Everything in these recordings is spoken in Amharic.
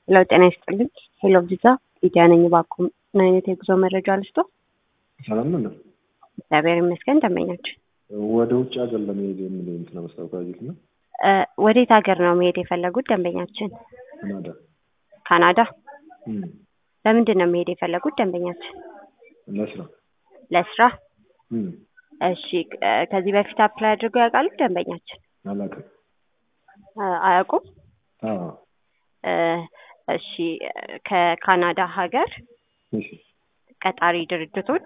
ሄሎ ጤና ይስጥልኝ። ሄሎ ቪዛ ሊዲያ ነኝ። እባክዎ ምን አይነት የጉዞ መረጃ ልስጦ? ሰላም ነው። እግዚአብሔር ይመስገን። ደንበኛችን ወደ ውጭ ሀገር ለመሄድ የሚል እንትን ማስታወቂያ አየሁት እና እ ወዴት ሀገር ነው መሄድ የፈለጉት ደንበኛችን? ካናዳ ካናዳ። እም፣ ለምንድን ነው መሄድ የፈለጉት ደንበኛችን? ለስራ ለስራ። እም፣ እሺ እ ከዚህ በፊት አፕላይ አድርገው ያውቃሉ ደንበኛችን? አላውቅም። እ አያውቁም? አዎ፣ እ እሺ ከካናዳ ሀገር እሺ፣ ቀጣሪ ድርጅቶች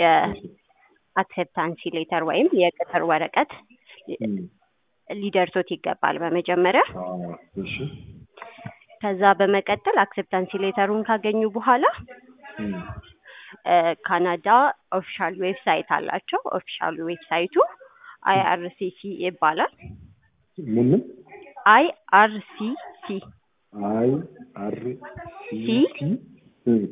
የአክሴፕታንሲ ሌተር ወይም የቅጥር ወረቀት እም፣ ሊደርሶት ይገባል በመጀመሪያ። አዎ፣ እሺ፣ ከዛ በመቀጠል አክሴፕታንሲ ሌተሩን ካገኙ በኋላ እም፣ እ ካናዳ ኦፊሻል ዌብሳይት አላቸው። ኦፊሻል ዌብሳይቱ አይአርሲሲ ይባላል። ምን ምን አይአርሲሲ አይ አር ሲ ሲ? ቲ እም፣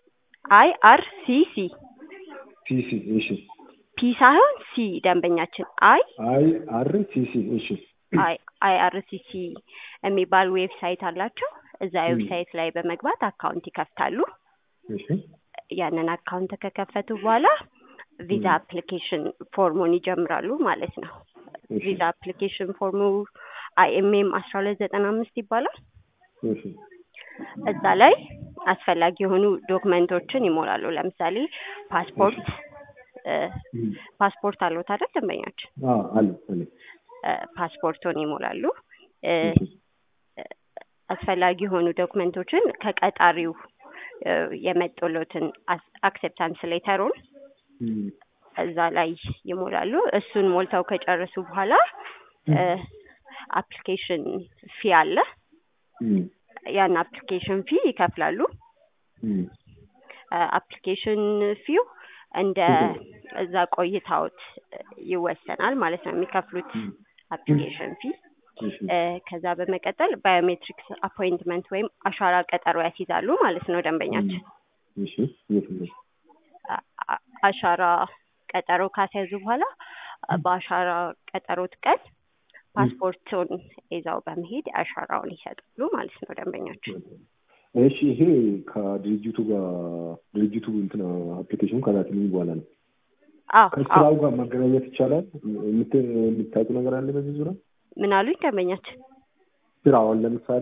አይአርሲሲ ሲ ሲ እሺ፣ ፒ ሳይሆን ሲ ደንበኛችን አይ አይ አር ሲ ሲ እሺ፣ አይ አይአርሲሲ የሚባል ዌብሳይት አላቸው። እዛ ም። ዌብሳይት ላይ በመግባት አካውንት ይከፍታሉ። እሺ፣ ያንን አካውንት ከከፈቱ በኋላ ቪዛ ም። አፕሊኬሽን ፎርሙን ይጀምራሉ ማለት ነው። እሺ፣ ቪዛ አፕሊኬሽን ፎርሙ አይኤምኤም አስራ ሁለት ዘጠና አምስት ይባላል። እሺ፣ እዛ ላይ አስፈላጊ የሆኑ ዶክመንቶችን ይሞላሉ። ለምሳሌ ፓስፖርት እ እም፣ ፓስፖርት አለዎት አይደል ደንበኛችን? አዎ፣ አለ አለ፣ እ ፓስፖርቶን ይሞላሉ። እ እሺ፣ አስፈላጊ የሆኑ ዶክመንቶችን ከቀጣሪው እ የመጡሎትን አክሴፕታንስ ሌተሩን እም፣ እዛ ላይ ይሞላሉ። እሱን ሞልተው ከጨረሱ በኋላ እ አፕሊኬሽን ፊ አለ። እም፣ ያን አፕሊኬሽን ፊ ይከፍላሉ። እም፣ አፕሊኬሽን ፊው እንደ እዛ ቆይታዎት ይወሰናል ማለት ነው የሚከፍሉት እም፣ አፕሊኬሽን ፊ። እሺ፣ እ ከዛ በመቀጠል ባዮሜትሪክስ አፖይንትመንት ወይም አሻራ ቀጠሮ ያስይዛሉ ማለት ነው ደንበኛችን። እሺ፣ የት ነው? አ- አ- አሻራ ቀጠሮ ካስያዙ በኋላ በአሻራ ቀጠሮት ቀን ፓስፖርቱን ይዘው በመሄድ አሻራውን ይሰጣሉ ማለት ነው ደንበኛችን። እሺ ይሄ ከድርጅቱ ጋር ድርጅቱ እንትን አፕሊኬሽኑ ከላክልኝ በኋላ ነው። አዎ አዎ። ከስራው ጋር ማገናኘት ይቻላል? የምት- የምታውቁ ነገር አለ በዚህ ዙሪያ? ምን አሉኝ ደንበኛችን? ስራውን ለምሳሌ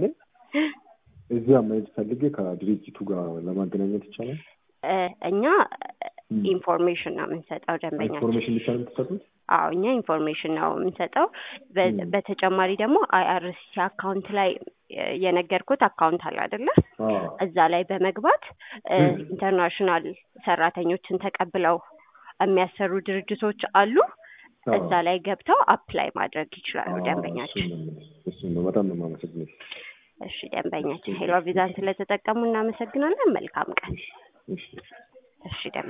እዚያ መሄድ ፈልጌ ከድርጅቱ ጋር ለማገናኘት ይቻላል? እ እኛ ም። ኢንፎርሜሽን ነው የምንሰጠው ደንበኛችን። ኢንፎርሜሽን ብቻ ነው የምትሰጡት? አዎ እኛ ኢንፎርሜሽን ነው የምንሰጠው። በ- ም። በተጨማሪ ደግሞ አይአርሲሲ አካውንት ላይ እ የነገርኩት አካውንት አለ አይደለ? አዎ። እዛ ላይ በመግባት እ ም። ኢንተርናሽናል ሰራተኞችን ተቀብለው የሚያሰሩ ድርጅቶች አሉ። አዎ። እዛ ላይ ገብተው አፕላይ ማድረግ ይችላሉ አዎ፣ ደንበኛችን። እሱን ነው የምልህ። እሱን ነው በጣም ነው የማመሰግነው። እሺ ደንበኛችን ሄሎ ቪዛን ስለተጠቀሙ እናመሰግናለን። መልካም ቀን። እሺ፣ እሺ። እሺ ደንበኛ